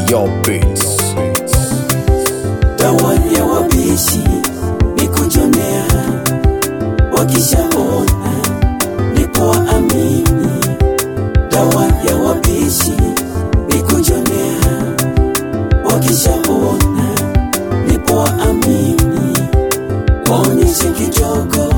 Your beats. dawa ya wabishi ni kujonea, wakishaona ndipo waamini. Dawa ya wabishi ni kujonea, wakishaona ndipo waamini. Waonyeshe kidogo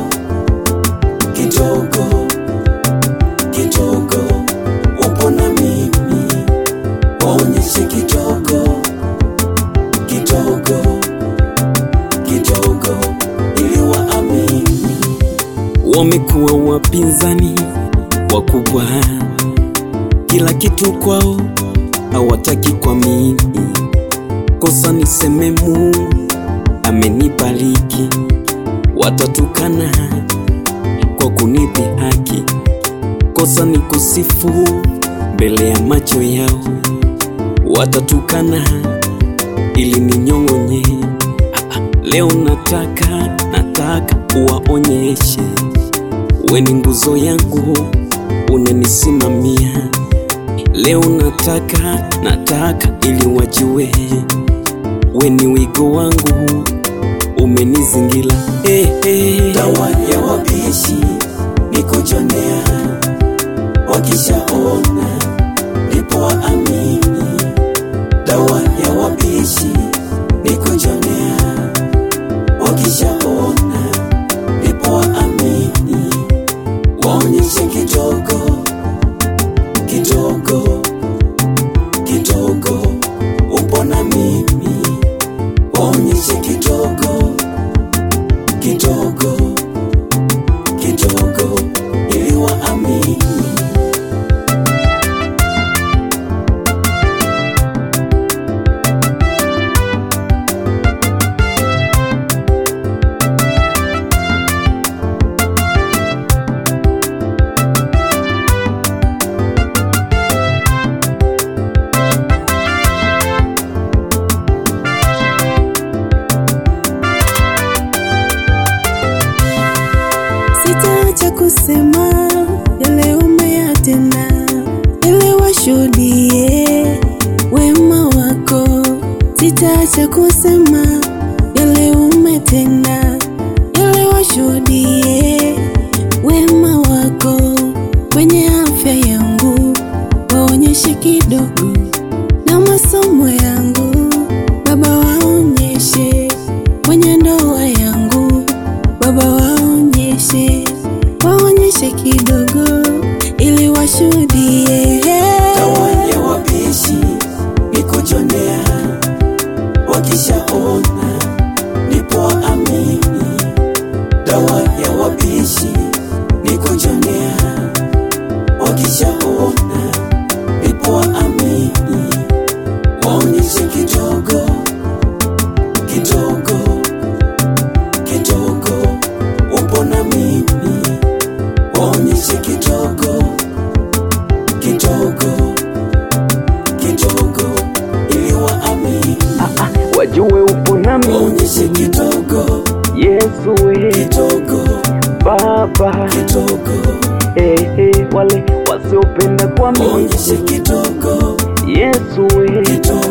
kidogo kidogo, upo na mimi. Waonyeshe kidogo kidogo kidogo ili waamini. wamekuwa wapinzani wakubwa, kila kitu kwao hawataki kwa mimi. Kosa niseme Mungu amenibariki, watatukana kwa kunipi haki. Kosa ni kusifu mbele ya macho yao, watatukana ili ninyong'onye. Ah, ah, Leo nataka nataka uwaonyeshe we ni nguzo yangu, unanisimamia. Leo nataka nataka ili wajue we ni wigo wangu, umenizingira. Hey, hey. Dawa ya wabishi ni kujonea, wakishaona ndipo waamini. Dawa ya wabishi ni kujonea, wakishaona ndipo waamini. Waonyeshe kidogo kidogo kidogo, upo na mimi. Waonyeshe kidogo kidogo kidogo ili waamini. Sitaacha kusema yale umeyatenda, ili washuhudie wema wako. Sitaacha kusema yale umetenda, ili washuhudie wema wako. Kwenye afya yangu waonyeshe kidogo, na masomo yangu Baba waonyeshe, kwenye ndoa yangu Baba waonyeshe, waonyeshe kidogo ili washuhudie. Dawa ya wabishi ni kujonea, wakishaona ndipo waamini. Dawa ya wabishi ni kujonea, wakishaona ndipo waamini. Waonyeshe kidogo kidogo kidogo, upo na mimi. Waonyeshe kidogo kidogo kidogo ili waamini. Wajue upo nami Waonyeshe kidogo Yesu we kidogo Baba kidogo, hey, hey, wale wasiopenda kwa mimi waonyeshe kidogo Yesu we kidogo